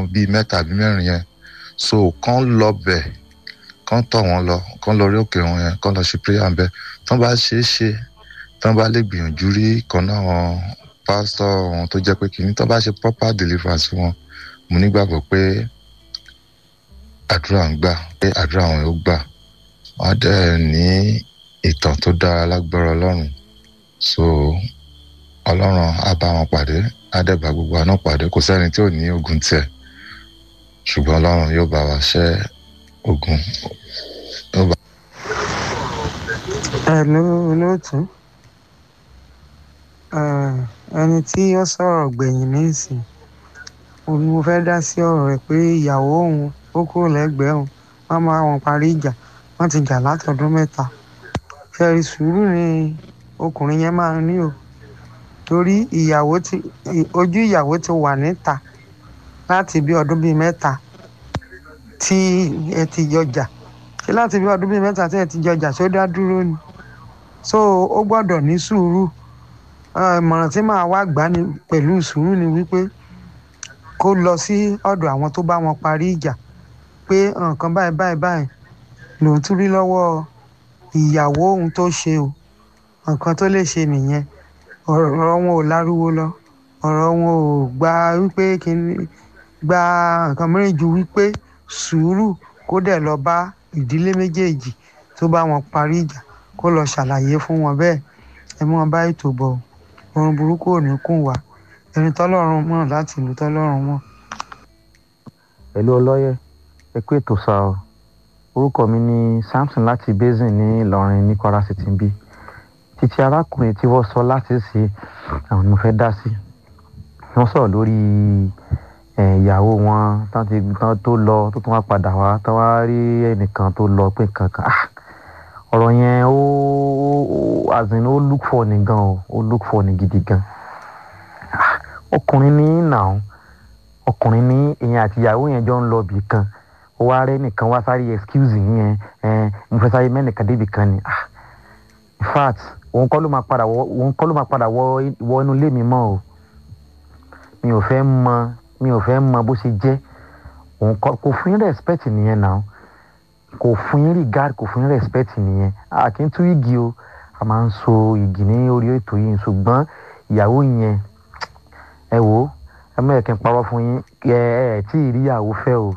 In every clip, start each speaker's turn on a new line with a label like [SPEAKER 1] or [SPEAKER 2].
[SPEAKER 1] bíi mẹ́ta àbí mẹ́rin yẹn so kán lọ bẹ̀ kán tọ̀ wọ́n lọ kán lọ rí òkè wọn yẹn kán lọ ṣe prayer ń bẹ tán bá ṣe é ṣe tán bá lè gbìyànjú rí kan náà wọn pásítọ̀ wọn tó jẹ́ pé kìíní tán bá ṣe proper deliverance fún wọn mo nígbàgbọ́ pé àdúrà ń gbà pé àdúrà wọn yóò gbà wọn á dẹ̀ ní ìtàn tó dára lágbára ọlọ́run so ọlọ́run á bá wọn pàdé á dẹ̀ bá gbogbo àná pàdé kò sẹ́ni tí ò ní ogun tiẹ̀ ṣùgbọ́n ọlọ́run yóò bá wa ṣẹ́ ogun yóò bá.
[SPEAKER 2] Hello, olóòtú ẹni tí ó sọ̀rọ̀ gbẹ̀yìn nísìn òun ni mo fẹ́ dá sí ọ̀rọ̀ rẹ̀ pé ìyàwó òun ó kúrò lẹ́gbẹ̀ẹ́ òun wọ́n máa wọn parí ìjà wọ́n ti jà látọdún mẹ́ta fẹ́rí sùúrù ni ọkùnrin yẹn máa ní o torí ìyàwó ti ojú ìyàwó ti wà níta láti bí ọdún bíi mẹ́ta tí ẹ ti jọjà ṣé láti bí ọdún bíi mẹ́ta tí ẹ ti jọjà ṣó dá dúró ni so ó gbọ́dọ̀ ní sùúrù ìmọ̀ràn tí màá wá gbà ní pẹ̀lú sùúrù ni wípé kó lọ sí ọ̀dọ̀ àwọn tó bá wọn parí ìjà pé nǹkan báyìí báyìí báyìí lòun tún rí lọ́wọ́ ìyàwó òun tó ṣe o nǹkan tó lè ṣe nìyẹn ọ̀rọ̀ wọn ò láriwo lọ ọ̀rọ̀ wọn ò gba wípé kíní gba nǹkan mìíràn ju wípé sùúrù kó dẹ̀ lọ bá ìdílé méjèèjì tó bá wọn parí ìjà kó lọ ṣàlàyé fún wọn bẹ́ẹ̀ ẹ mọ́ bá ètò bọ̀ orun burúkú ò ní kùn wá ẹni tọ́lọ́run mọ̀ láti ìlú tọ́lọ́run mọ̀.
[SPEAKER 3] pẹ̀lú ọlọ́yẹ ẹ kú ètò sá ọ orúkọ mi ni samson láti basin ní ìlọrin ní kwara city ń bí títí arákùnrin tí wọ́n sọ láti ṣe àwọn ni mo fẹ́ dá sí wọ́n sọ̀rọ̀ lórí ìyàwó wọn tán ti tán tó lọ tó tún wá padà wá tán wá rí ẹnìkan tó lọ pé kankan ọ̀rọ̀ yẹn ó as in ó look for ni gan o ó look for ni gidi gan ọkùnrin ní nàá ọkùnrin ní èèyàn àti ìyàwó yẹn jọ ń lọ bì kan ó wá rẹ nìkan wá sáré excuse yẹn mo fẹ́ sáré mẹ́nìkan débi kan ni in fact òun kọ́ ló máa padà wọ òun kọ́ ló máa padà wọ wọ inú ilé mi mọ́ o mi ò fẹ́ mọ mi ò fẹ́ mọ bó ṣe jẹ́ òun kọ́ kò fún yín respect nìyẹn náà kò fún yín regard kò fún yín respect nìyẹn a kì í tú igi o a máa ń so igi ní orí ètò yìí ṣùgbọ́n ìyàwó yẹn ẹ wò ó ẹ mọ̀ ẹ̀ kí n parọ́ fún yín ẹ ẹ tí ì rí ìyàwó fẹ́ o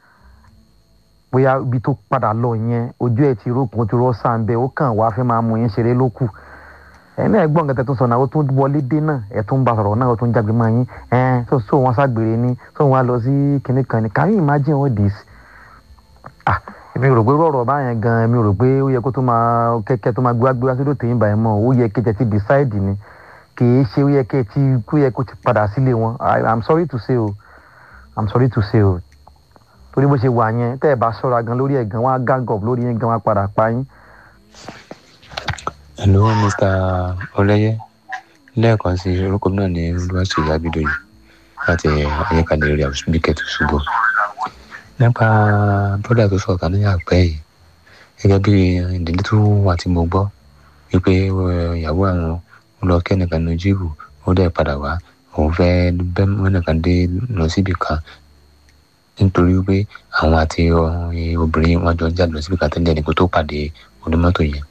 [SPEAKER 3] bóyá ibi tó padà lọ yẹn ojú ẹ ti rókun ti rọ sàn bẹ́ẹ̀ ó kàn wá fẹ́ máa mú yín ṣeré lókù ẹ náà gbọ́n nǹkan tẹ́ tó sọ náà ó tún wọlé dé náà ẹ tún bá sọ̀rọ̀ náà ó tún jágbe máa yín ẹ tó so wọn ságbèrè ni tó wọn lọ sí kinní kan ni can you imagine all this ah èmi rò pé rọrọ báyẹn gan èmi rò pé ó yẹ kó tó máa kẹ́kẹ́ tó máa gbé wá sódò tèyìn báyìí mọ́ ó yẹ kẹ́kẹ́ ti decide ni kì í ṣe ó yẹ kẹ́ ti kó yẹ kó ti padà sílé wọn i'm sorry to say o i'm sorry to say o torí bó ṣe wà yẹn tẹ́ ẹ bá ṣọ́ra gan lórí ẹ̀ gan wọ́n á gang up lórí yẹn gan wọ́n á padà pa yín.
[SPEAKER 4] hello mr ọlẹyẹ lẹ́ẹ̀kan sí orúkọ náà ní olúwaṣeyí abidoyi láti ayékalẹ̀ area bíkẹ́tù ṣubú nípa bọ́dà tó sọ̀tà ní àpẹ́ yìí gẹ́gẹ́ bí ìdílé tó wà tí mo gbọ́ wípé ìyàwó àwọn ń lọ kẹ́nìkan ní jíìbù ó dẹ̀ padà wá òun fẹ́ bẹ́ mẹ́nìkan dé lọ síbì kan nítorí pé àwọn àti obìnrin wọn jọ ń jáde lọ síbì kan tẹ́lẹ̀ nípa tó pàdé onímọ́tò yẹn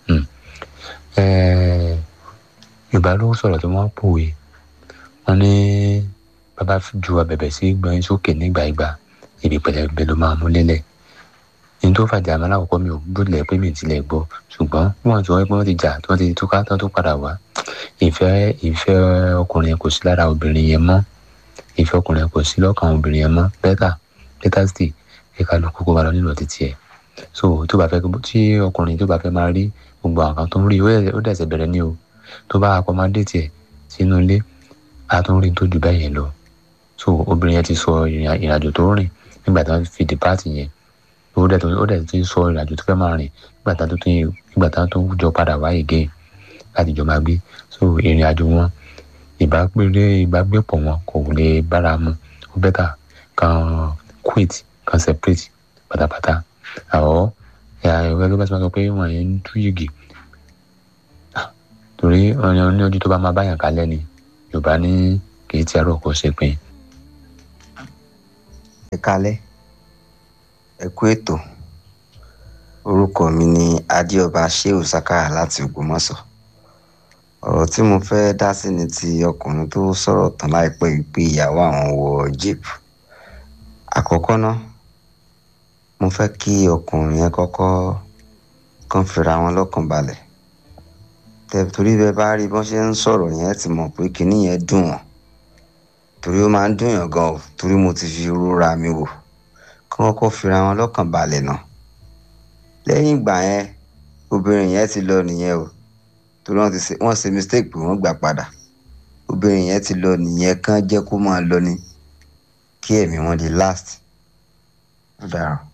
[SPEAKER 4] yorùbá ló sọ̀rọ̀ tí wọ́n pòwe wọ́n ní bàbá ju abẹ̀bẹ̀ sí gbọ́n sókè nígbà ìgbà ibi pẹlẹbẹ ló máa mú lélẹ̀ ní tó fàjà àmọ́ lákòókò mi ò gbọ́dọ̀ pé mi tilẹ̀ gbọ́ ṣùgbọ́n wọ́n ti wọ́n pé wọ́n ti jà tí wọ́n ti túká tán tó padà wá ìfẹ́ ìfẹ́ ọkùnrin kò sí lára obìnrin yẹn mọ́ ìfẹ́ ọkùnrin kò sí lọ́kàn obìnrin yẹn mọ́ bẹ́tà bẹ́tà sì kíkà ló kókó máa lọ nílò títí ẹ̀ so tó bá fẹ́ tí ọkùnrin tó bá fẹ́ máa rí gbogbo àwọn kan tó ń rí ó dẹ̀sẹ̀ bẹ̀rẹ̀ ní o tó bá akọmọdé tiẹ̀ sínú ilé a tún rí tó jù bẹ́ẹ̀ yẹn lọ so obìnrin yẹn ti sọ ìrìnàjò tó rìn nígbà tí wọ́n fi dìpáàtì yẹn ó dẹ̀ tó ó dẹ̀ ti sọ ìrìnàjò tó fẹ́ máa rìn nígbà tí wọ́n tó nígbà tí wọ́n tó jọ padà wá again láti jọ máa gbé so ìrìnàjò wọn ìbágbélé ìbágbépọ̀ wọn kò lè bára mu ó bẹ́tà kan quit kan separate pátápátá àwọ̀ ẹ̀rọ ẹgbẹ́ bá ti máa sọ pé wọ́n yẹn ń tú yìgì torí ọ̀nà ní ojú tó bá máa báyàn kalẹ̀ ni yorùbá ní kì í ti ẹ̀rọ kò ṣe pin.
[SPEAKER 5] kalẹ́ ẹ kú ètò orúkọ mi ni adéọba sheu sakara láti ògbómọ̀ṣọ́ ọ̀rọ̀ tí mo fẹ́ dá sí ni ti ọkùnrin tó sọ̀rọ̀ tán láìpẹ́ yìí pé ìyàwó àwọn wọ jíìpù àkọ́kọ́ náà mo fẹ́ kí ọkùnrin yẹn kọ́kọ́ kàn fira wọn lọ́kàn balẹ̀ tẹ torí bẹ́ẹ̀ bá rí bọ́n ṣe ń sọ̀rọ̀ yẹn ti mọ̀ pé kinní yẹn dùn wọ́n torí ó máa ń dùn yàn gan o torí mo ti fi rúra mi wò kí wọ́n kọ́ fira wọn lọ́kàn balẹ̀ náà lẹ́yìn ìgbà yẹn obìnrin yẹn ti lọ nìyẹn o torí wọ́n ti ṣe wọ́n ṣe mistake pé wọ́n gbà padà obìnrin yẹn ti lọ nìyẹn kán jẹ́ kó máa lọ ni kí ẹ̀mí wọn di last ó dára.